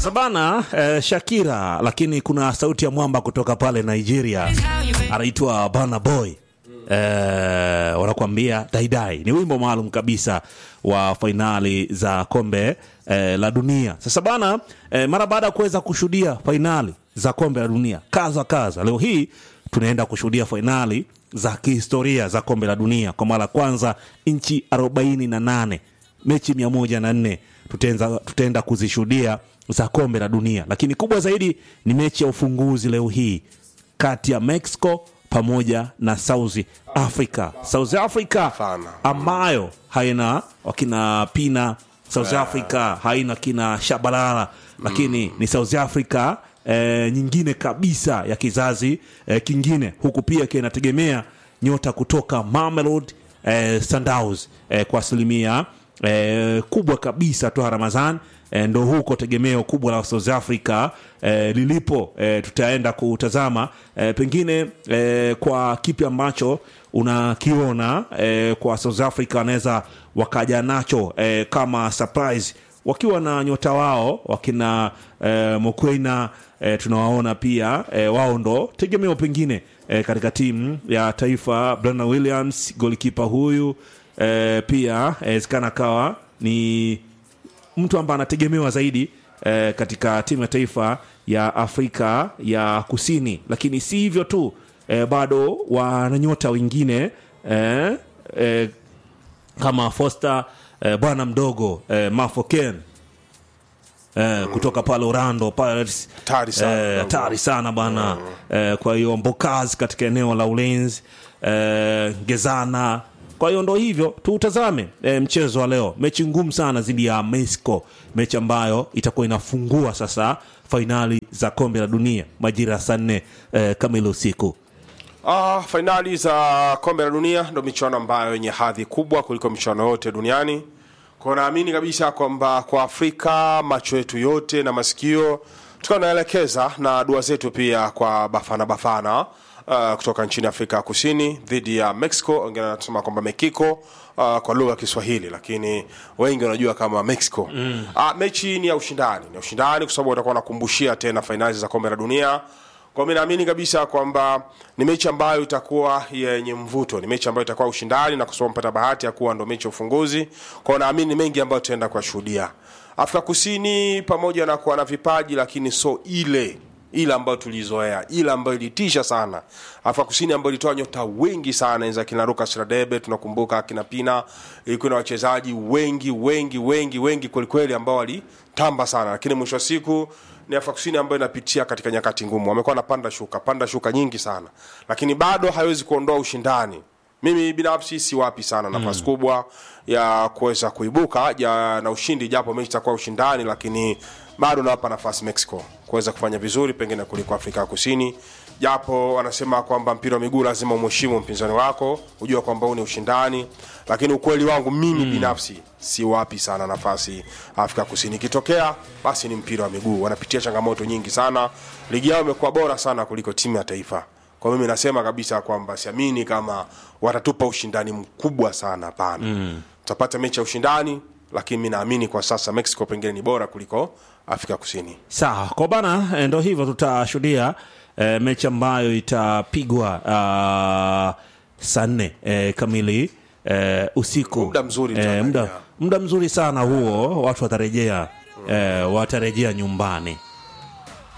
Sasa bana eh, Shakira, lakini kuna sauti ya mwamba kutoka pale Nigeria anaitwa Burna Boy eh, wanakuambia daidai. Ni wimbo maalum kabisa wa fainali za kombe eh, la dunia. Sasa bana eh, mara baada ya kuweza kushuhudia fainali za kombe la dunia kaza kaza, leo hii tunaenda kushuhudia fainali za kihistoria za kombe la dunia kwa mara ya kwanza nchi arobaini na nane mechi mia moja na nne tutaenza- tutaenda kuzishuhudia za kombe la dunia, lakini kubwa zaidi ni mechi ya ufunguzi leo hii kati ya Mexico pamoja na South Africa. South Africa Sana. ambayo haina wakina Pina, South Africa haina kina Shabalala, lakini ni South Africa eh, nyingine kabisa ya kizazi eh, kingine, huku pia ikiwa inategemea nyota kutoka Mamelodi eh, Sundowns eh, kwa asilimia eh, kubwa kabisa toa Ramazan eh, ndo huko tegemeo kubwa la South Africa eh, lilipo eh, tutaenda kutazama eh, pengine eh, kwa kipi ambacho unakiona eh, kwa South Africa wanaweza wakaja nacho eh, kama surprise wakiwa na nyota wao wakina eh, Mokwena eh, tunawaona pia eh, wao ndo tegemeo pengine eh, katika timu ya taifa. Brandon Williams golikipa huyu eh, pia wezekana kawa ni mtu ambaye anategemewa zaidi eh, katika timu ya taifa ya Afrika ya Kusini, lakini si hivyo tu eh, bado wana nyota wengine eh, eh, kama Foster eh, bwana mdogo eh, Mafoken eh, kutoka pale Orlando Pirates Hatari sana. eh, hatari sana bwana eh, kwa hiyo Mbokaz katika eneo la ulinzi eh, Gezana. Kwa hiyo ndo hivyo tuutazame eh, mchezo wa leo, mechi ngumu sana dhidi ya Mexico, mechi ambayo itakuwa inafungua sasa fainali za kombe la dunia majira ya saa nne eh, kamili usiku. Ah, fainali za kombe la dunia ndo michuano ambayo yenye hadhi kubwa kuliko michuano yote duniani. Kwa naamini kabisa kwamba kwa Afrika macho yetu yote na masikio tukawa naelekeza na dua zetu pia kwa Bafana Bafana uh, kutoka nchini Afrika ya Kusini dhidi ya Mexico. Wengine wanasema kwamba Mexico uh, kwa lugha ya Kiswahili, lakini wengi wanajua kama Mexico. Mm. Uh, mechi ni ya ushindani, ni ya ushindani kwa sababu watakuwa wanakumbushia tena fainali za kombe la dunia kwa mimi naamini kabisa kwamba ni mechi ambayo itakuwa yenye mvuto, ni mechi ambayo itakuwa ushindani, na kwa sababu mpata bahati ya kuwa ndo mechi ya ufunguzi, kwa hiyo naamini ni mengi ambayo tutaenda kuyashuhudia. Afrika Kusini pamoja na kuwa na vipaji, lakini so ile ile ambayo tulizoea, ile ambayo ilitisha sana. Afrika Kusini ambayo ilitoa nyota wengi sana, za kina Lucas Radebe, tunakumbuka kina Pina, ilikuwa na wachezaji wengi wengi wengi wengi kwelikweli ambao walitamba sana, lakini mwisho wa siku ni Afrika Kusini ambayo inapitia katika nyakati ngumu. Wamekuwa wanapanda shuka panda shuka nyingi sana, lakini bado haiwezi kuondoa ushindani. Mimi binafsi siwapi sana nafasi kubwa ya kuweza kuibuka ja, na ushindi, japo mechi itakuwa ushindani, lakini bado nawapa nafasi Mexico kuweza kufanya vizuri pengine kuliko Afrika ya Kusini, japo wanasema kwamba mpira wa miguu lazima umheshimu mpinzani wako, ujua kwamba huu ni ushindani, lakini ukweli wangu mimi binafsi siwapi sana nafasi Afrika Kusini. Ikitokea basi ni mpira wa miguu, wanapitia changamoto nyingi sana, ligi yao imekuwa bora sana kuliko timu ya taifa. Kwa mimi nasema kabisa kwamba siamini kama watatupa ushindani mkubwa sana, hapana. Tutapata mechi ya ushindani, lakini mi naamini kwa sasa Mexico pengine ni bora kuliko Afrika Kusini. Sawa kwa bana, eh, ndo hivyo tutashuhudia eh, mechi ambayo itapigwa uh, saa nne eh, kamili eh, usiku. Muda mzuri eh, tutaangalia. muda, muda mzuri sana huo, watu watarejea eh, watarejea nyumbani